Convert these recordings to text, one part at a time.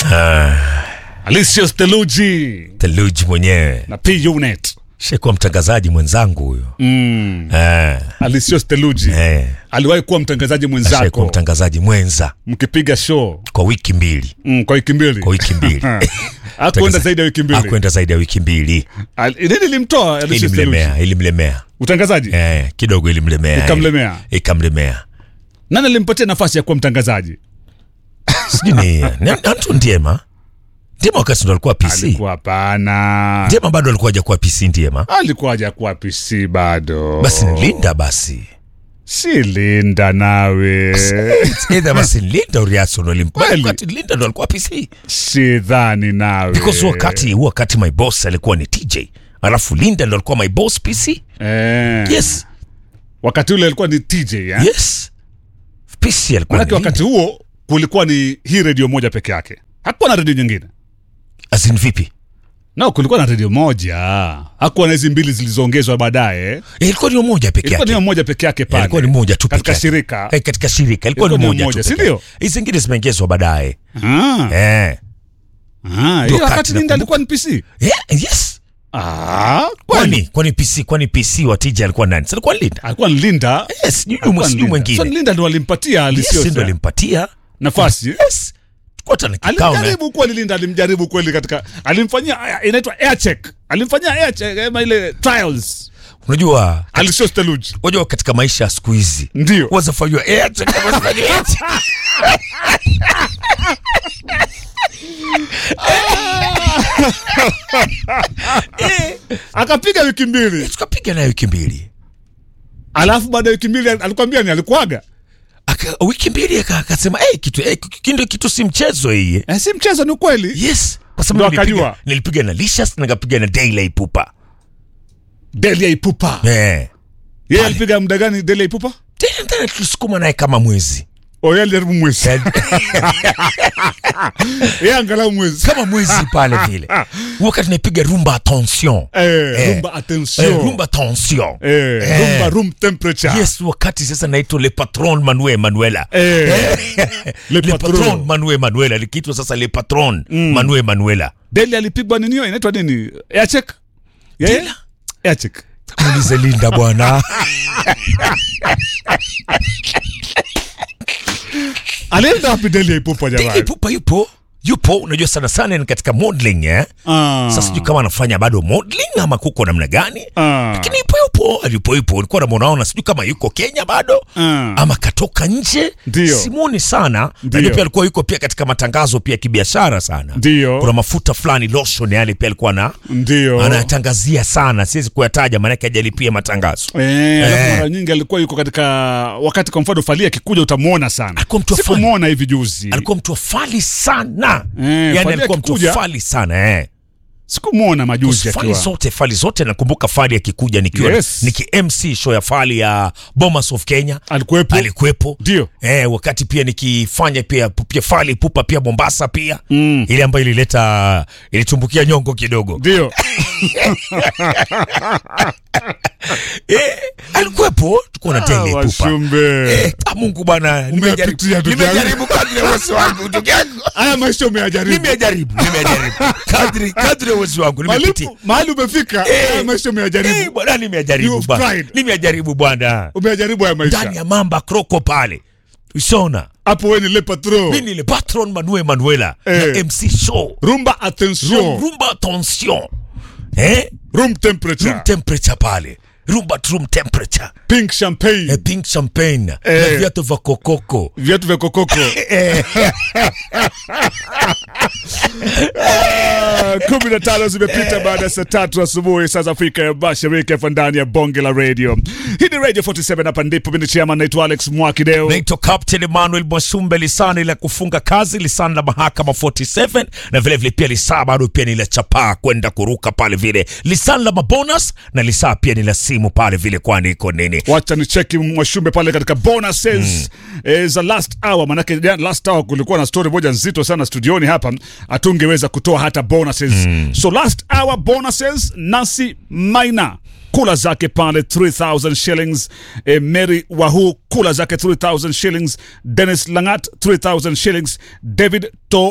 Alicius Theluji theluji mwenyewe na P Unit. shekuwa mtangazaji mwenzangu huyo Mm. eh, Alicius Theluji eh, aliwahi kuwa mtangazaji shekuwa mwenzako mtangazaji mwenza mkipiga show kwa wiki mbili mm, kwa wiki mbili. kwa wiki mbili Hakuenda zaidi ya wiki mbili. akwenda zaidi ya wiki mbili Al- Nini limtoa Alicius Theluji? ilimlemea ilimlemea Utangazaji? eh, kidogo ilimlemea Ikamlemea. ikamlemea Nani alimpatia nafasi ya kuwa mtangazaji? sijui ni ni Anton Ndiema Ndiema wakati ndo alikuwa PC Alikuwa hapana. Ndiema bado alikuwa hajakuwa PC Ndiema Alikuwa hajakuwa PC bado. basi ni Linda basi Si Linda nawe. either basi ni Linda Uriaso ndo alimpa Kweli. wakati Linda ndo alikuwa PC Sidhani nawe. because huo wakati huo wakati my boss alikuwa ni TJ alafu Linda ndo alikuwa my boss PC Eh. yes Wakati ule alikuwa ni TJ eh? yes PC alikuwa Manake ni wakati Linda. huo kulikuwa ni hii redio moja peke yake, hakuwa na redio nyingine. as in vipi No, kulikuwa na redio moja, hakuwa na hizi mbili zilizoongezwa baadaye. Eh, ilikuwa ni moja peke Ilikuwa ni yake moja peke yake Eh, pale, ilikuwa ni moja tu katika peke yake. shirika. Eh, katika shirika ilikuwa ni Ilikuwa ni moja moja, tu si peke ndio? yake. hizi zingine zimeongezwa baadaye Ah, eh ah, hiyo wakati wakati Linda nakumbuka. alikuwa ni PC. yeah, yes Ah, kwani kwani kwani PC kwani PC wa TJ alikuwa nani Si alikuwa Linda alikuwa ni Linda. yes sijui Alikuwa ni sijui Linda. mwingine So Linda ndo alimpatia yes Alicious ndo alimpatia nafasi. yes Tulikuwa hata na kikao na Alimjaribu kweli Linda, alimjaribu kweli katika, alimfanyia inaitwa air check, alimfanyia air check ama ile trials. unajua Alicious Theluji unajua katika maisha ya siku hizi ndio wazafanywa air check kama wazafanywa air check. akapiga wiki mbili, tukapiga naye wiki mbili alafu baada ya wiki mbili alikwambia ni alikuaga. Aka, wiki mbili aka- akasema hey, kitu hey, kindo kitu si mchezo hii Eh, si mchezo, ni ukweli. yes kwa Ndo sababu nilipiga, akajua. nilipiga na Licious na nikapiga na Daily Ipupa Delia Ipupa eh yeye Pale. alipiga muda gani? Delia Ipupa tena tena tulisukuma naye kama mwezi o yeye alijaribu mwezi, yeye angalau mwezi. kama mwezi pale vile wakati naipiga rumba attention Eh, Eh. rumba attention, eh, rumba attention eh, Eh. rumba room temperature. yes wakati sasa naitwa le patron Manuel Manuela Eh, le le patron patron. Manuel Manuela likiitwa sasa le patron Manuel Manuela Delia alipigwa nini hiyo inaitwa nini? Air check. Yeye? Delia? Air check. muulize Linda bwana Alienda wapi Delia Ipupa Daily jamani? Ipupa yupo yupo unajua sana sana ni katika modeling eh Ah. sasa sijui kama anafanya bado modeling ama kuko namna gani Ah. lakini yupo yupo alipo yupo ulikuwa namunaona sijui kama yuko Kenya bado Ah. ama katoka nje Ndio. simuoni sana Ndio. najua pia alikuwa yuko pia katika matangazo pia kibiashara sana Ndio. kuna mafuta fulani lotion yale pia alikuwa na Ndio. anatangazia sana siwezi kuyataja maanake ajalipia matangazo Eh, alafu Eh. mara nyingi alikuwa yuko katika wakati kwa mfano Fally akikuja utamwona sana. Alikuwa mtu wa Fally. Sikumwona hivi juzi. alikuwa mtu afali sana Eh, yani Fally alikuwa mtu akikuja- afali sana eh. Sikumwona majuzi fali akiwa. zote fali zote nakumbuka fali akikuja nikiwa Yes. niki MC show ya fali ya Bomas of Kenya Alikuwepo. alikuwepo Ndio. eh, wakati pia nikifanya pia pia fali pupa pia Mombasa pia mm. ile ambayo ilileta ilitumbukia nyongo kidogo Ndio. eh, alikuwepo tuko na Ah, tele pupa Washumbe. eh, ah, Mungu bwana Umeyapitia, nimejaribu ndugu yangu. nimejaribu kadri ya uwezo wangu ndugu yangu Haya maisha umeyajaribu. nimejaribu nimejaribu kadri kadri ya uwezo wangu nimepitia Malipo mahali umefika. Eh. Haya maisha Eh, umeyajaribu. bwana nimejaribu You've bwana tried. nimejaribu bwana Umeyajaribu haya ndani maisha. ya mamba kroko pale usona Hapo wewe ni Le Patron. mi ni le patron manuel manuela Eh. na mc show Rumba attention. rumba attention eh? Room temperature. room temperature pale rumba room temperature Pink champagne. eh, pink champagne Eh. na viatu vya kokoko Viatu vya kokoko. Ah, kumi na tano zimepita baada ya saa tatu asubuhi saa za Afrika ya Mashariki hapa ndani ya bonge la radio. Hii ni Radio 47 hapa ndipo mimi ni chairman naitwa Alex Mwakideo. naitwa captain emmanuel mwasumbe lisani la kufunga kazi lisani la mahakama 47 na vilevile vile pia lisaa bado pia ni la chapaa kwenda kuruka pale vile lisani la mabonus na lisaa pia ni la simu pale vile kwani iko nini Wacha ni cheki Mwashumbe pale katika bonuses eh, za last hour, manake jana last hour kulikuwa na story moja nzito sana studioni hapa, hatungeweza kutoa hata bonuses. So last hour bonuses, Nasi Maina kula zake pale 3000 shillings eh, Mary Wahu kula zake 3000 shillings Dennis Langat 3000 shillings David To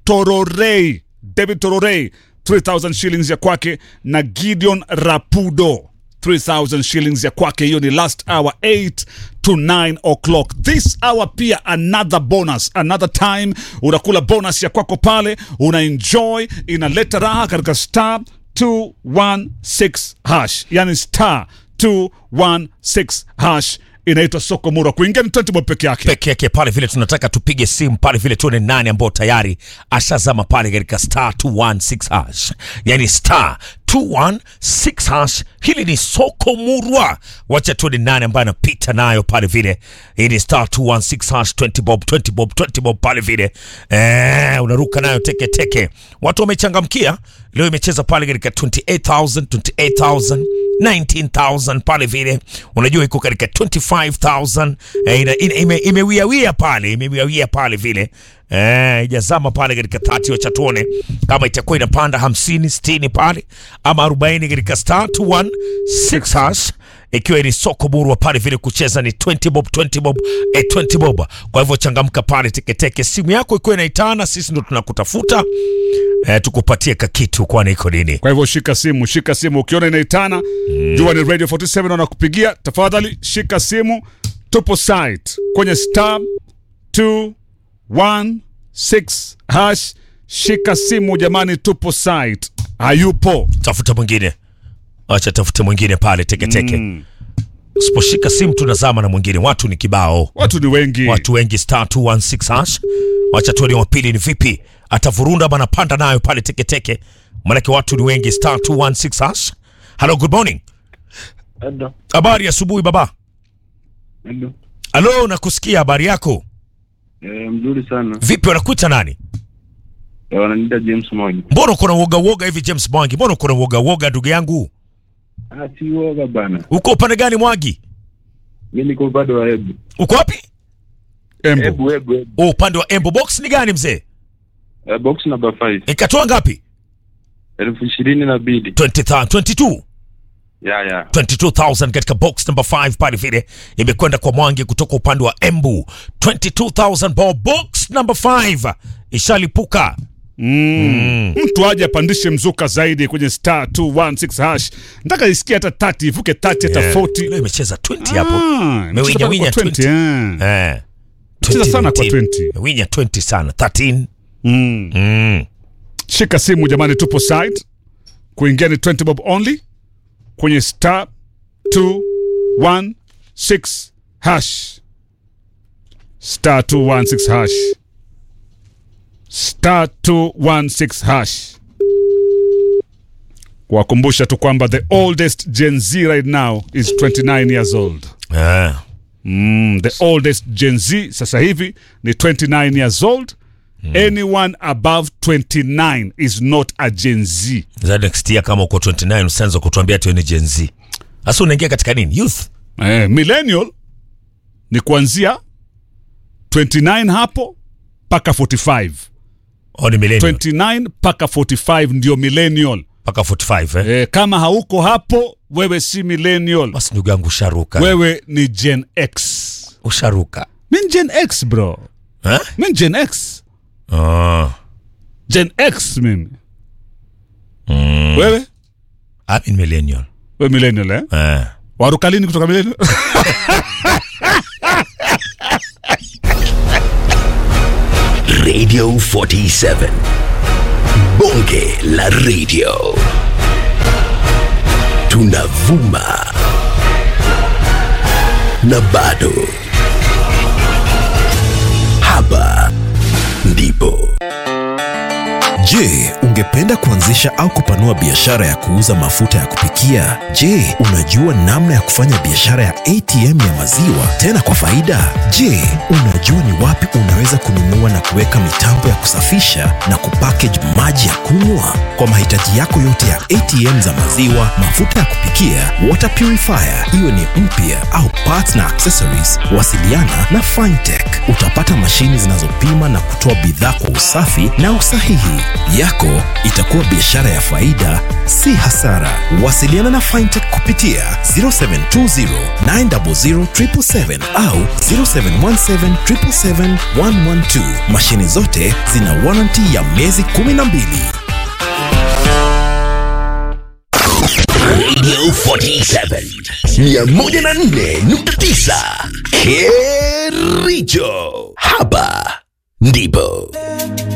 Tororei, David Tororei 3000 shillings ya kwake na Gideon Rapudo 3000 shillings ya kwake. Hiyo ni last hour 8 to 9 o'clock. This hour pia another bonus, another time unakula bonus ya kwako pale, una enjoy, inaleta raha katika star 216 hash, yani star 216 hash inaitwa soko mura. Kuingia ni 20 bob peke yake. peke yake pale vile tunataka tupige simu pale vile tuone nani ambao tayari ashazama pale katika star 216 hash yani star 216 hash hili ni soko murwa wacha tuone nani ambaye anapita nayo pale vile hii ni star 216 hash 20 bob 20 bob 20 bob pale vile eh, unaruka nayo teke teke watu wamechangamkia leo imecheza pale katika 28000 28000 19000 pale vile unajua iko katika 25000 eh, ina- ina- ime- imewiawia pale imewiawia pale vile eh, ijazama pale katika 30 wacha tuone kama itakuwa inapanda 50 60 pale ama 40 katika star 216 hash ikiwa ni soko burwa pale vile kucheza ni 20 bob 20 bob eh, 20 bob kwa hivyo changamka pale teketeke simu yako ikiwa inaitana sisi ndo tunakutafuta eh, tukupatie kakitu kwani iko nini Kwa hivyo shika simu, shika simu. Ukiona inaitana jua ni Radio 47 wanakupigia. Tafadhali shika simu, tupo site kwenye star 216 hash. Shika simu jamani, tupo site. Hayupo tafuta mwingine acha tafute mwingine pale teketeke mm. usiposhika simu tunazama na mwingine watu ni kibao watu ni wengi. watu wengi star 216 hash wacha tuone wa pili ni vipi atavurunda ama anapanda nayo pale teketeke manake watu ni wengi star 216 hash hello good morning Hello. habari ya asubuhi baba Hello. halo nakusikia habari yako Eh, mzuri sana. vipi wanakuita nani Eh, wananiita James Mwangi. mbona uko na uoga uoga hivi james mwangi mbona uko na uoga uoga ndugu yangu Ah, si woga bana. uko upande gani mwangi Mimi niko upande wa Ebu. uko wapi Embu. Ebu, Ebu, Ebu. oh, upande wa embo box ni gani mzee Eh, box number 5. ikatoa ngapi Elfu ishirini na mbili. 20, 22 Ya, ya. 22000 katika box number 5 pale vile imekwenda kwa mwangi kutoka upande wa embu 22000 bob box number 5 ishalipuka Mm. Mtu aje apandishe mzuka zaidi kwenye star 216 hash. Nataka isikie hata 30 ivuke 30 hata Yeah. 40. leo imecheza 20 hapo Ah, Mewinya, imecheza winya kwa 20. eh. eh. Cheza sana kwa 19. 20. Mewinya 20 sana 13 Mm. mm. Shika simu jamani, tupo site. Kuingia ni 20 bob only kwenye star 216 hash. Star 216 hash. Star 216 hash. Kuwakumbusha tu kwamba the oldest Gen Z right now is 29 years old. eh. Mm, the oldest Gen Z sasa hivi ni 29 years old. Anyone above 29 is not a Gen Z. Za next year kama uko 29 usianze kutuambia tu ni Gen Z sasa unaingia katika nini youth Eh, millennial ni kuanzia 29 hapo mpaka 45. au ni millennial 29 mpaka 45 ndio millennial. mpaka 45 eh? Eh, kama hauko hapo wewe si millennial. basi ndugu yangu usharuka Wewe ni Gen X. usharuka Mi ni Gen X bro. eh? Mi ni Gen X. ah. Gen X mimi. mm. Wewe? I'm in millennial Wewe millennial eh? eh. Waruka lini kutoka millennial? Radio 47. Bonge la radio. Tunavuma. Na bado. Hapa ndipo. Je, ungependa kuanzisha au kupanua biashara ya kuuza mafuta ya kupikia? Je, unajua namna ya kufanya biashara ya ATM ya maziwa tena kwa faida? Je, unajua ni wapi unaweza kununua na kuweka mitambo ya kusafisha na kupackage maji ya kunywa? Kwa mahitaji yako yote ya ATM za maziwa, mafuta ya kupikia, water purifier, iwe ni mpya au parts na accessories, wasiliana na Fintech. Utapata mashini zinazopima na kutoa bidhaa kwa usafi na usahihi. Yako itakuwa biashara ya faida, si hasara. Wasiliana na Fintech kupitia 0720 900 777 au 0717 777 112. Mashini zote zina warranty ya miezi 12. Radio 47 104.9 Kericho. Hapa ndipo